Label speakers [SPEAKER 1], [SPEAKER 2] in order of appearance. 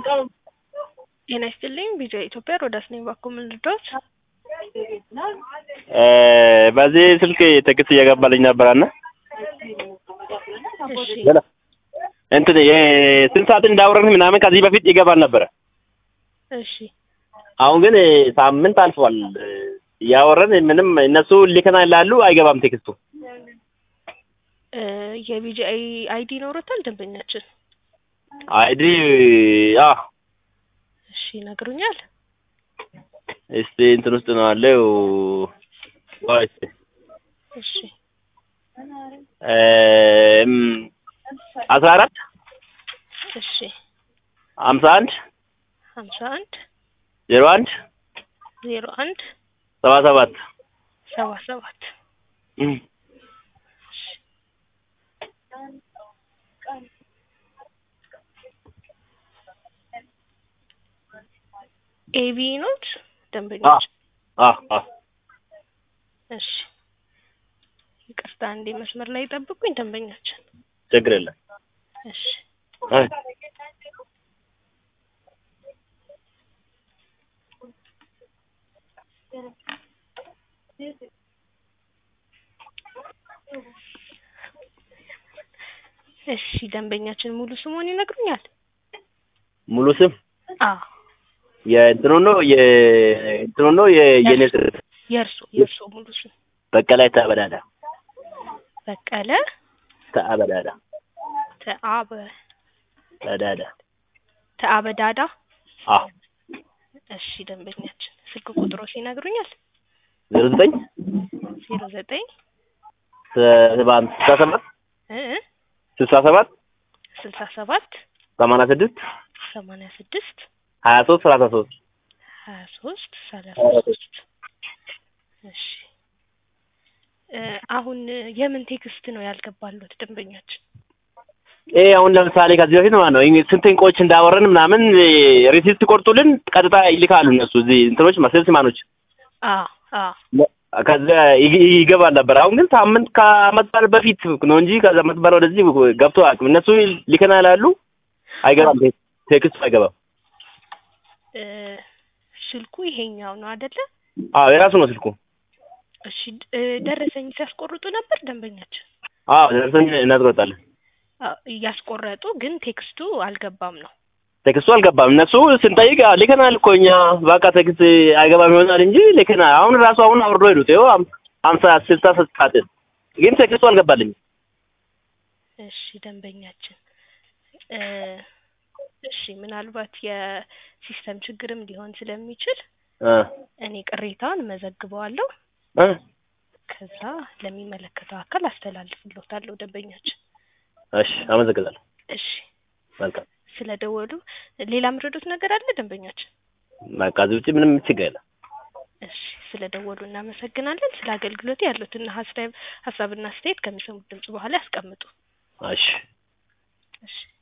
[SPEAKER 1] ጤና ይስጥልኝ ቪዲዮ ኢትዮጵያ ሮዳስ ነኝ። ባኮ ምን ልርዳዎት?
[SPEAKER 2] በዚህ ስልክ ቴክስት እየገባልኝ ነበረና
[SPEAKER 1] እሺ
[SPEAKER 2] እንትን የስንት ሰዓት እንዳወረን ምናምን ከዚህ በፊት ይገባል ነበረ።
[SPEAKER 1] እሺ
[SPEAKER 2] አሁን ግን ሳምንት አልፏል። እያወረን ምንም እነሱ ልከና ይላሉ፣ አይገባም ቴክስቱ።
[SPEAKER 1] እ የቢጂአይ አይዲ ይኖሮታል ደንበኛችን?
[SPEAKER 2] አይዲ አ
[SPEAKER 1] እሺ ይነግሩኛል።
[SPEAKER 2] እስቲ እንትን ውስጥ ነው አለው ወይስ
[SPEAKER 1] እሺ
[SPEAKER 2] እም አስራ አራት
[SPEAKER 1] እሺ
[SPEAKER 2] ሀምሳ አንድ
[SPEAKER 1] ሀምሳ አንድ
[SPEAKER 2] ዜሮ አንድ
[SPEAKER 1] ዜሮ አንድ
[SPEAKER 2] ሰባ ሰባት
[SPEAKER 1] ሰባ ሰባት
[SPEAKER 2] እም
[SPEAKER 1] ኤቢ ኖት ደንበኞች?
[SPEAKER 2] አ አ
[SPEAKER 1] እሺ ይቅርታ አንዴ መስመር ላይ ጠብቁኝ ደንበኛችን።
[SPEAKER 2] ችግር የለም።
[SPEAKER 1] እሺ
[SPEAKER 2] አይ
[SPEAKER 1] እሺ ደንበኛችን ሙሉ ስሙን ይነግሩኛል?
[SPEAKER 2] ሙሉ ስም
[SPEAKER 1] አዎ
[SPEAKER 2] የእንትኑ ነው የእንትኑ ነው የኔ ስም
[SPEAKER 1] የእርሶ የእርሶ ሙሉ ስም
[SPEAKER 2] በቀለ ተበዳዳ
[SPEAKER 1] በቀለ
[SPEAKER 2] ተአበዳዳ
[SPEAKER 1] ተአበ
[SPEAKER 2] ተዳዳ
[SPEAKER 1] ተአበዳዳ
[SPEAKER 2] አ
[SPEAKER 1] እሺ ደንበኛችን ስልክ ቁጥሮስ ይነግሩኛል?
[SPEAKER 2] ዜሮ ዘጠኝ
[SPEAKER 1] ዜሮ ዘጠኝ
[SPEAKER 2] ሰባ ስልሳ ሰባት
[SPEAKER 1] እ እ
[SPEAKER 2] ስልሳ ሰባት
[SPEAKER 1] ስልሳ ሰባት
[SPEAKER 2] ሰማንያ ስድስት
[SPEAKER 1] ሰማንያ ስድስት
[SPEAKER 2] ሀያ ሶስት ሰላሳ ሶስት
[SPEAKER 1] ሀያ ሶስት ሰላሳ ሶስት እሺ እ አሁን የምን ቴክስት ነው ያልገባሉት ደንበኛችን?
[SPEAKER 2] ይሄ አሁን ለምሳሌ ከዚህ በፊት ማለት ነው ይሄ ስንት እንቆች እንዳወረን ምናምን ሪሲፕት ቆርጡልን ቀጥታ ይልካሉ እነሱ እዚህ እንትኖች መሰልስ ማኖች
[SPEAKER 1] አዎ አዎ
[SPEAKER 2] ከዛ ይግ- ይገባል ነበር። አሁን ግን ሳምንት ከዓመት በዓል በፊት ነው እንጂ ከዛ ዓመት በዓል ወደዚህ ገብቶ አያውቅም። እነሱ ሊከና ይላሉ፣ አይገባም፣ ቴ- ቴክስቱ አይገባም።
[SPEAKER 1] እ ስልኩ ይሄኛው ነው አይደለ?
[SPEAKER 2] አዎ የራሱ ነው ስልኩ።
[SPEAKER 1] እሺ እ ደረሰኝ ሲያስቆርጡ ነበር ደንበኛችን?
[SPEAKER 2] አዎ ደርሰን እናስቆጣለን።
[SPEAKER 1] አዎ እያስቆረጡ ግን ቴክስቱ አልገባም ነው።
[SPEAKER 2] ቴክስቱ አልገባም። እነሱ ስንጠይቅ "አዎ፣ ልከናል እኮ እኛ በቃ ቴክስት አይገባም ይሆናል እንጂ ልከናል። አሁን ራሱ አሁን አውርዶ ሄዱት። ይኸው ሃም- ሀምሳ ስልሳ ሰዓት ግን ቴክስቱ አልገባልኝም።
[SPEAKER 1] እሺ ደንበኛችን እ እሺ ምናልባት የሲስተም ችግርም ሊሆን ስለሚችል
[SPEAKER 2] እ
[SPEAKER 1] እኔ ቅሬታውን መዘግበዋለሁ።
[SPEAKER 2] እ
[SPEAKER 1] ከዛ ለሚመለከተው አካል አስተላልፍልዎታለሁ ደንበኛችን።
[SPEAKER 2] እሺ አመሰግናለሁ።
[SPEAKER 1] እሺ
[SPEAKER 2] መልካም
[SPEAKER 1] ስለደወሉ ሌላ ምረዱት ነገር አለ ደንበኛችን?
[SPEAKER 2] በቃ እዚህ ውጭ ምንም ችግር የለም።
[SPEAKER 1] እሺ ስለደወሉ እናመሰግናለን። ስለ አገልግሎት ያሉትን ሀሳብ ሀሳብና አስተያየት ከሚሰሙት ድምጽ በኋላ ያስቀምጡ።
[SPEAKER 2] እሺ
[SPEAKER 1] እሺ